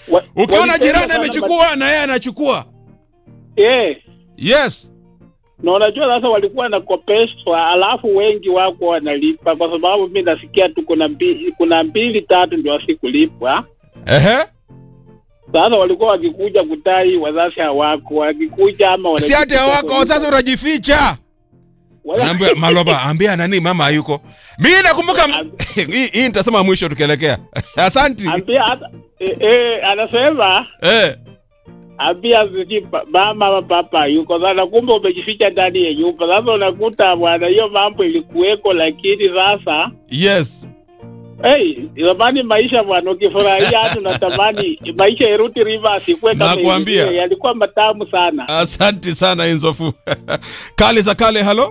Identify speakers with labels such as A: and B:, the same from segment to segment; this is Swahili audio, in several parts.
A: Wa-
B: Ukiona
A: walipenda
B: jirani
A: sana
B: amechukua na yeye anachukua.
A: but- Eh,
B: Yes.
A: na unajua sasa walikuwa wanakopeshwa, alafu wengi wako wanalipa, kwa sababu mi nasikia tu kuna mbili, kuna mbili tatu ndio wasikulipwa.
B: Ehe.
A: Sasa walikuwa wakikuja kutai, wazazi hawako, wakikuja ama
B: Si ati
A: wanajificha
B: hawako
A: kwa-
B: sasa unajificha.
A: Wala-
B: Naambia Maloba, ambia nani mama hayuko. Mimi nakumbuka hii hii nitasema mwisho tukielekea. Asanti.
A: ambia hata eh, eh, anasema
B: Eh.
A: ambia sijui pa- mama ama papa yuko sana, kumbe umejificha ndani ya nyumba. Sasa unakuta bwana, hiyo mambo ilikuweko, lakini sasa
B: Yes.
A: hey, zamani maisha bwana, ukifurahia hata unatamani maisha irudi reverse, ikuwe kama
B: Nakwambia.
A: ilivyo. yalikuwa matamu sana.
B: Asanti sana Inzofu. kale za kale, halo.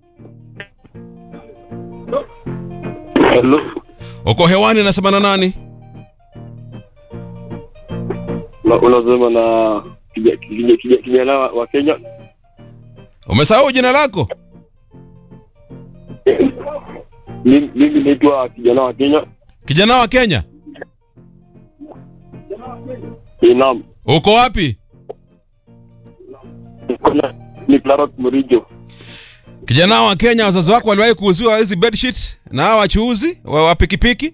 C: Hello.
B: Uko hewani nasema na nani?
C: Na unasema na kija- kija- kija- kijana wa wa Kenya.
B: Umesahau jina lako?
C: Mimi mimi naitwa kijana wa Kenya.
B: Kijana wa Kenya.
C: Eh, Naam.
B: Uko wapi?
C: Kuna ni Clarot Murijo.
B: Kijana wa Kenya, wazazi wako waliwahi kuuziwa hizi bedsheet na hawa wachuuzi wa wa pikipiki?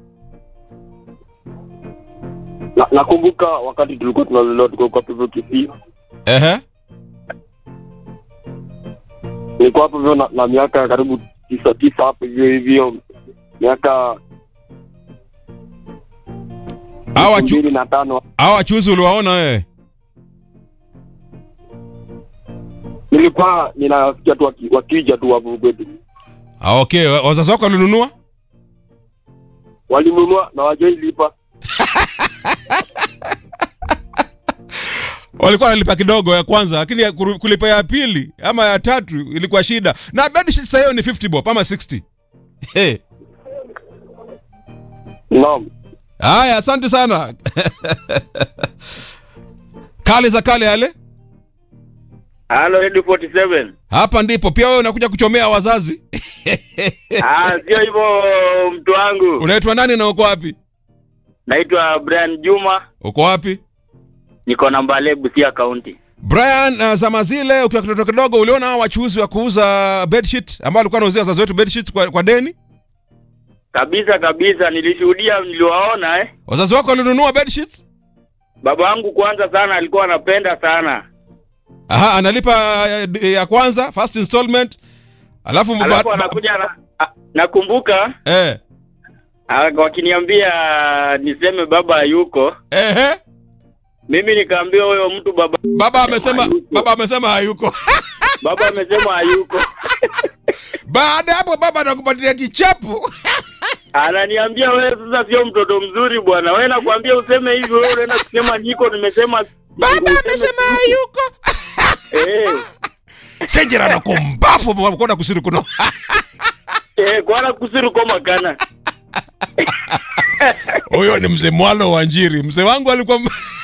C: Na, nakumbuka wakati tulikuwa tunalelewa tuko kwa Pivo Kisii.
B: Ehe.
C: Nilikuwa hapo hivyo na, na miaka karibu tisa tisa hapo hivyo hivyo miaka
B: Hawa
C: elfu
B: chu-
C: mbili na tano
B: hawa wachuuzi uliwaona wewe?
C: nilikuwa ninasikia tu waki- wakija tu hapo kwetu,
B: Ah, okay. Wa- Wazazi wako walinunua?
C: walinunua na wajailipa.
B: Walikuwa wanalipa kidogo ya kwanza, lakini ya kuru- kulipa ya pili ama ya tatu ilikuwa shida. Na bedsheet sasa hiyo ni 50 bob ama 60. Hey.
C: Naam.
B: Haya, asante sana. kale za kale yale.
D: Halo Radio 47.
B: Hapa ndipo pia wewe unakuja kuchomea wazazi.
D: Ah, sio hivyo mtu wangu.
B: Unaitwa nani na uko wapi?
D: Naitwa Brian Juma,
B: Uko wapi?
D: niko na Mbale Busia County.
B: Brian, uh, zama zile ukiwa kitoto kidogo uliona hao wachuuzi wa kuuza bedsheet ambao walikuwa wanauzia wazazi wetu bedsheet kwa, kwa deni?
D: Kabisa kabisa nilishuhudia niliwaona eh.
B: Wazazi wako walinunua bedsheets?
D: Baba wangu kwanza sana alikuwa anapenda sana.
B: Aha, analipa ya, ya kwanza first installment. Alafu
D: Alafu
B: ba-
D: anakuja na, a- nakumbuka
B: eh
D: a- wakiniambia niseme baba hayuko.
B: ehe
D: Mimi nikaambia huyo mtu baba
B: baba amesema
D: hayuko.
B: baba amesema hayuko.
D: baba amesema hayuko.
B: Baada ya hapo baba anakupatia kichapo.
D: Ananiambia wewe sasa sio mtoto mzuri bwana. Wewe nakwambia useme hivi wewe unaenda kusema niko nimesema
B: Baba
D: useme-
B: amesema hayuko.
D: Eh.
B: Senjera na kumbafu baba kwenda kusiri kuno.
D: Eh, kwana kusiru koma kana.
B: Huyo ni mzee Mwalo wa Njiri. Mzee wangu alikuwa